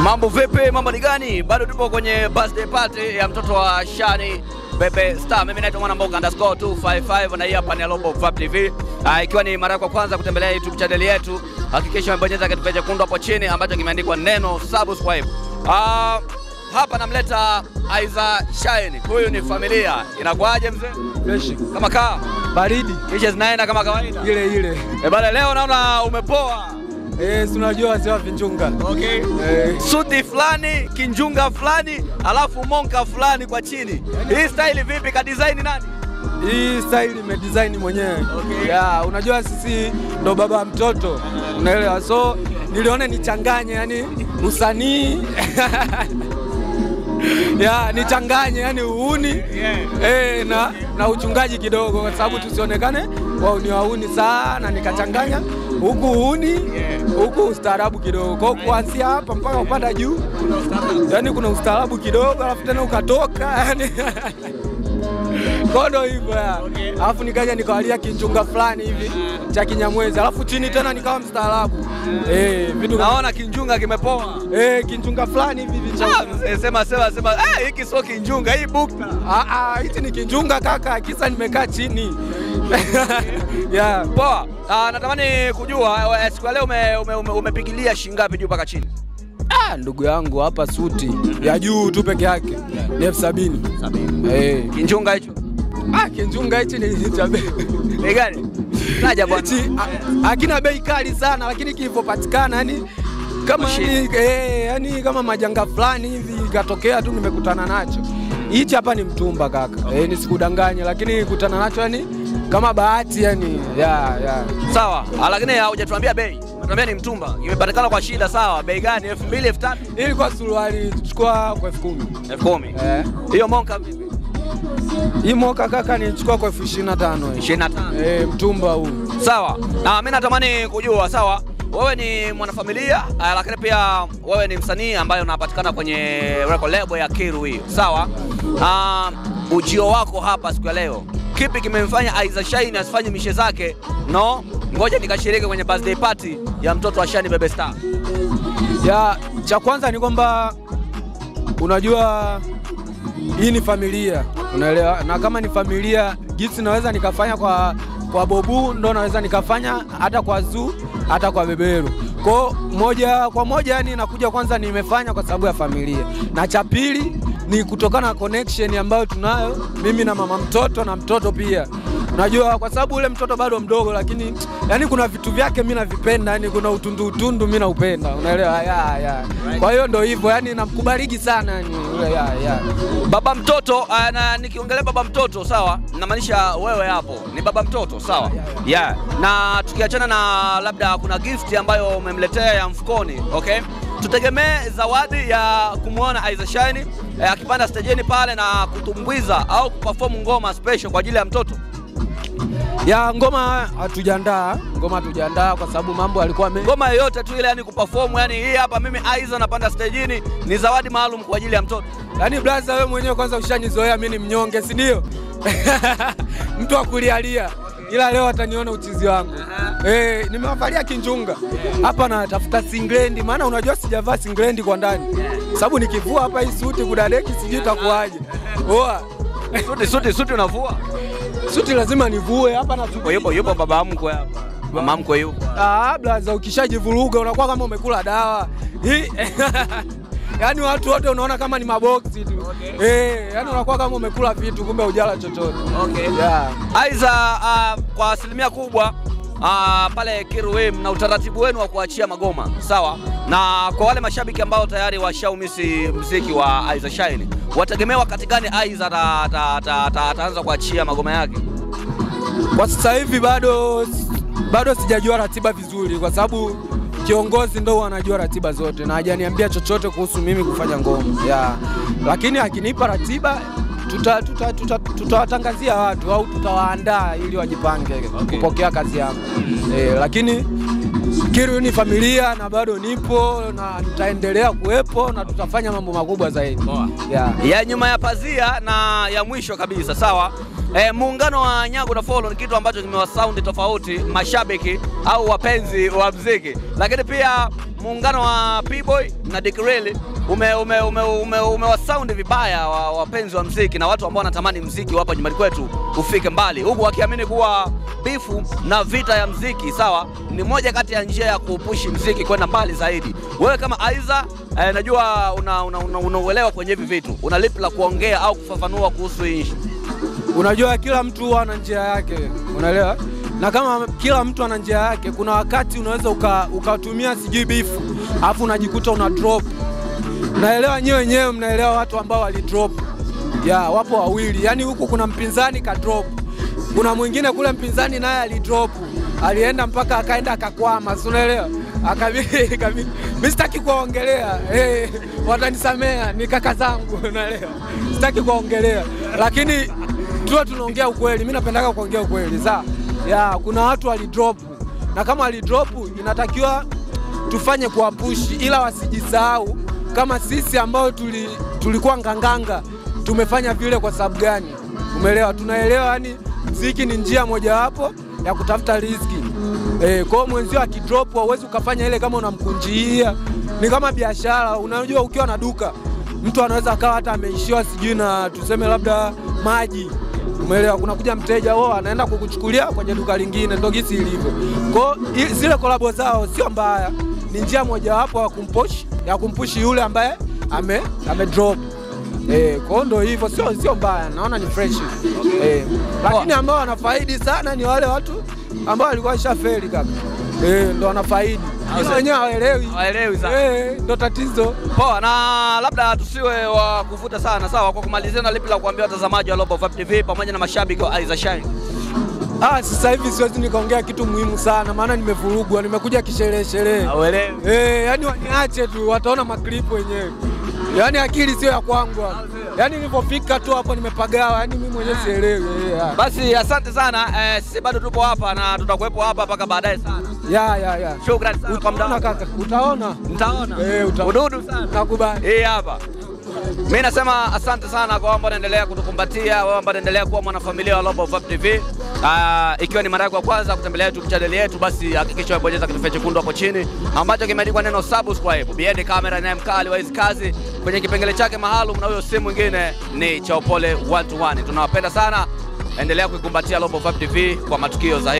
Mambo vipi? Mambo ni gani? Bado tupo kwenye birthday party ya mtoto wa Shani Bebe Star. Mimi naitwa Mwana Mboga underscore 255 na hii hapa ni Global Fab TV. Ah, ikiwa ni mara yako ya kwanza kutembelea YouTube channel yetu, hakikisha umebonyeza kitufe chekundu hapo chini ambacho kimeandikwa neno subscribe. Ah, hapa namleta Aiza Shine. Huyu ni familia. Inakuaje mzee? Fresh. Kama kaa Baridi kisha zinaenda kama kawaida. ile ile. Eh, bana leo naona umepoa. Eh, si unajua wazee wa vinchunga. Okay. Eh, suti fulani kinjunga fulani alafu monka fulani kwa chini. Hii style vipi? Ka design nani? hii style imedesign mwenyewe. Okay. Ya, unajua sisi ndo baba wa mtoto. Unaelewa? So niliona nichanganye yani usanii ya nichanganye yani uuni eh, na, na uchungaji kidogo, kwa sababu tusionekane wauni wauni sana, nikachanganya huku uuni huku ustaarabu kidogo, kwa hiyo kuanzia hapa mpaka kupanda juu, yani kuna ustaarabu kidogo, alafu tena ukatoka yani kodo hivyo ya. Alafu nikaja nikawalia kinchunga fulani hivi cha Kinyamwezi, alafu chini tena nikawa mstaarabu eh, vitu kama- Naona kinjunga kimepoa. eh, kinchunga fulani hivi hivi cha Ah, mzee, sema sema sema, eh, hiki sio kinjunga, hii bukta. Ah, ah, hichi ni kinjunga kaka, kisa nimekaa chini yeah. Poa. Ah, natamani kujua eh, siku ya leo ume, ume, ume, umepigilia shingapi juu mpaka chini? Ah, ndugu yangu hapa suti ya juu tu peke yake ni elfu sabini. Eh. Kinjunga hicho. Ah, kinjunga hichi ni cha bei Bei gani? Taja bwana. hichi ah, hakina bei kali sana, lakini kilivyopatikana yani kama Mashine. yani, eh, yani kama majanga fulani hivi ikatokea tu nimekutana nacho. Hichi hapa ni mtumba kaka, eh, nisikudanganye, lakini nikutana nacho yani kama bahati yani ya ya Sawa. Ah, lakini hujatuambia bei. Unatuambia ni mtumba. Imepatikana kwa shida sawa. Bei gani? 2000, 3000, ilikuwa suruali chukua kwa elfu kumi 10000. eh. Hiyo monka vipi? Hii moka kaka nichukua kwa elfu ishirini na tano 25. eh, mtumba huu Sawa, na mimi natamani kujua, sawa, wewe ni mwanafamilia uh, lakini pia wewe ni msanii ambaye unapatikana kwenye record label ya Kiru hiyo, sawa. Uh, ujio wako hapa siku ya leo, kipi kimemfanya Aiza Shine asifanye mishe zake? No, ngoja nikashiriki kwenye birthday party ya mtoto wa Shani Bebe Star. ya cha kwanza ni kwamba unajua hii ni familia unaelewa, na kama ni familia jinsi naweza nikafanya kwa kwa Bobu ndo naweza nikafanya hata kwa Zuu hata kwa Beberu. Kwa moja kwa moja, yani nakuja kwanza, nimefanya kwa sababu ya familia, na cha pili ni kutokana na connection ambayo tunayo mimi na mama mtoto na mtoto pia Unajua, kwa sababu ule mtoto bado mdogo, lakini yani kuna vitu vyake mimi navipenda, yani kuna utundu utundu mimi naupenda, unaelewa? ya, ya. Kwa hiyo ndo hivyo, yani namkubaliki sana yani, ule, ya, ya. Baba mtoto uh, na nikiongelea baba mtoto sawa, namaanisha wewe hapo ni baba mtoto sawa, yeah. Na tukiachana na labda kuna gift ambayo umemletea ya mfukoni, okay, tutegemee zawadi ya kumwona Aiza Shine eh, akipanda stejeni pale na kutumbwiza au kuperform ngoma special kwa ajili ya mtoto. ya ngoma hatujaandaa, ngoma hatujaandaa kwa sababu mambo alikuwa me... Ngoma yoyote tu ile, yani kuperform, yani hii hapa mimi Aiza napanda stejini, ni zawadi maalum kwa ajili ya mtoto. yani blaza, wewe mwenyewe kwanza ushanizoea mimi ni mnyonge, si ndio? mtu wa kulialia, ila leo ataniona uchizi wangu. Eh, nimewafalia kinjunga hapa, natafuta singlendi, maana unajua sijavaa singlendi kwa ndani, sababu nikivua hapa hii suti kudadeki, sijui itakuwaje. Oa Suti suti suti unavua. suti lazima nivue hapa na Yupo yupo yupo baba mkwe hapa. Mama mkwe yupo. Ah, blaza, ukishajivuruga unakuwa kama umekula dawa hii yaani watu wote unaona kama ni maboksi tu eh, yaani unakuwa kama umekula vitu kumbe hujala chochote. Okay. Yeah. Aiza uh, kwa asilimia kubwa uh, pale Kiruwe mna utaratibu wenu wa kuachia magoma sawa, na kwa wale mashabiki ambao tayari washaumisi mziki wa Aiza Shine, wategemea wakati gani Aiza ata- ata- ata- ata- ataanza kuachia magoma yake? Kwa sasa hivi bado bado sijajua ratiba vizuri, kwa sababu kiongozi ndo anajua ratiba zote na hajaniambia chochote kuhusu mimi kufanya ngoma yeah. Lakini akinipa ratiba tutawatangazia tuta, tuta, tutawatangazia watu au tutawaandaa ili wajipange kupokea kazi yangu eh, lakini Kiru ni familia na bado nipo na nitaendelea kuwepo na tutafanya mambo makubwa zaidi yeah. ya nyuma ya pazia na ya mwisho kabisa sawa. eh, muungano wa Nyago na Follow ni kitu ambacho kimewasaundi tofauti mashabiki au wapenzi wa mziki, lakini pia muungano wa P-Boy na Dick Real ume, ume, ume, ume, umewasaundi vibaya wa- wapenzi wa mziki na watu ambao wanatamani mziki hapa nyumbani kwetu ufike mbali, huku wakiamini kuwa bifu na vita ya mziki sawa, ni moja kati ya njia ya kuupushi mziki kwenda mbali zaidi. Wewe kama Aiza eh, najua una, una, una, unauelewa kwenye hivi vitu, una lipi la kuongea au kufafanua kuhusu hii issue? Unajua kila mtu huwa ana njia yake, unaelewa? Na kama kila mtu ana njia yake, kuna wakati unaweza uka- ukatumia sijui bifu alafu unajikuta una drop. Naelewa nyewe wenyewe, mnaelewa watu ambao wali drop ya wapo wawili, yaani huku kuna mpinzani ka drop, kuna mwingine kule mpinzani naye alidrop, alienda mpaka akaenda akakwama, si unaelewa? Akabi- kabi- mi sitaki kuwaongelea eh, watanisamea, ni kaka zangu, unaelewa? Sitaki kuwaongelea, lakini tuwe tunaongea ukweli. Mi napendaga kuongea ukweli saa ya kuna watu walidrop, na kama walidrop inatakiwa tufanye kuwapushi, ila wasijisahau kama sisi ambao tuli, tulikuwa nganganga tumefanya vile kwa sababu gani? Umeelewa? Tunaelewa yani mziki ni njia mojawapo ya kutafuta riziki. Eh, kwa hiyo mwenzio akidrop hauwezi ukafanya ile kama unamkunjia. Ni kama biashara, unajua ukiwa na duka mtu anaweza akawa hata ameishiwa sijui na tuseme labda maji Umeelewa? Kuna kuja mteja wao anaenda kukuchukulia kwenye duka lingine, ndo gisi ilivyo. Kwa hiyo i- zile kolabo zao sio mbaya, ni njia mojawapo ya kumpush ya kumpushi yule ambaye ame, ame drop. Eh, kwa hiyo ndo hivyo, sio sio mbaya, naona ni fresh. Eh, lakini ambao wanafaidi sana ni wale watu ambao walikuwa ishafeli kaka. Eh, ndo wanafaidi. Ila wenyewe hawaelewi. Hawaelewi sana. Eh, ndo tatizo. Poa, na labda tusiwe wa kuvuta sana, sawa. Kwa kumalizia, na lipi la kuambia watazamaji wa Global Vibe TV pamoja na mashabiki wa Aiza Shine? Ah, sasa hivi siwezi nikaongea kitu muhimu sana, maana nimevurugwa, nimekuja kisherehe sherehe. Hauelewi. Eh, yani waniache tu, wataona maklipu wenyewe. Yaani akili sio ya kwangu. hapa. Yaani nilipofika tu hapo nimepagawa, yaani mimi mwenyewe sielewi. Eh, ya. Basi asante sana eh, sisi bado tupo hapa na tutakuwepo hapa mpaka baadaye sana. Ya ya ya. Shukrani sana kwa muda Utaona wako. kaka, utaona. Mtaona Eh, utaona. ududu sana. Nakubali. Hii hapa. Mimi nasema asante sana kwa ambao wanaendelea kutukumbatia, wao ambao wanaendelea kuwa mwanafamilia wa Global Vibe TV. Ah, ikiwa ni mara yako ya kwanza kutembelea YouTube channel yetu, basi hakikisha umebonyeza kitufe chekundu hapo chini ambacho kimeandikwa neno subscribe. Biende kamera naye mkali wa hizi kazi kwenye kipengele chake maalum, na huyo si mwingine ni Chaupole 121. Tunawapenda sana, endelea kuikumbatia Global Vibe TV kwa matukio zaidi.